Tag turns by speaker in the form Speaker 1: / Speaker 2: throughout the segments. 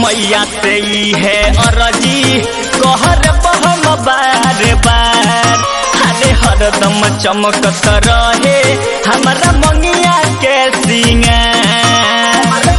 Speaker 1: मैया से ई है अरजी कहर बहम बार बार अरे हरदम चमकत रहे हमारा मंगिया के सिंगार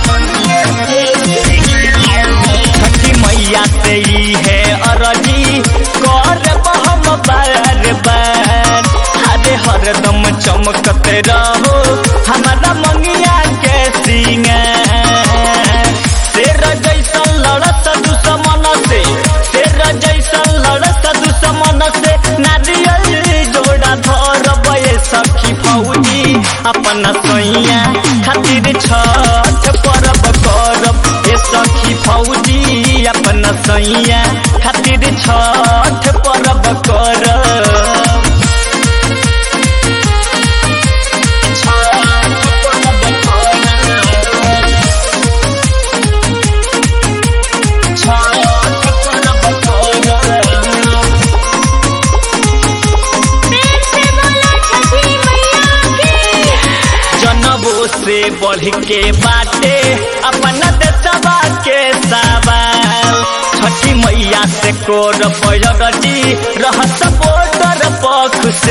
Speaker 1: छठी मैया से ई है अरजी कर बहम बार बार अरे हरदम चमकत रहो हमारा मंगिया के सिंगार शेर जैसन लड़त दुश्मन से शेर जैसन लड़त दुश्मन से नारियल जोड़ा धरब ये सखी फौजी अपना सैया खातिर छठ परब करब ये सखी फौजी अपना सैया खातिर छठ परब करब
Speaker 2: प्रेम से बोला छठी मैया की
Speaker 1: जनबो से बढ़ के बाटे अपना देशवा के सवाल छठी मैया से कोर पैरटी रहत बोटर पख से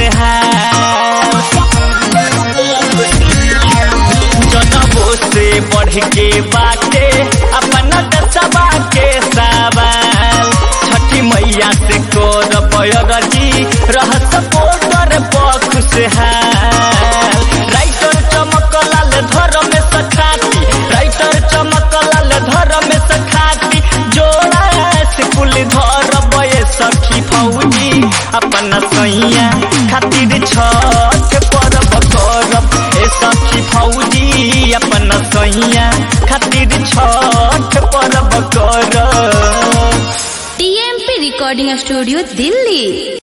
Speaker 1: जनबो से बढ़ के बाटे अपना देशवा के सवाल छठी मैया से कोर पैरटी रहत बोटर पख से राइटर चमकलाल धर में सखाती राइटर चमकलाल धर में सखाती जोड़ा से कुल धर बये सखी फौजी अपना सैया खातिर छठ परब करब ए सखी फौजी अपना सैया खातिर छठ परब करब
Speaker 2: टीएमपी रिकॉर्डिंग स्टूडियो दिल्ली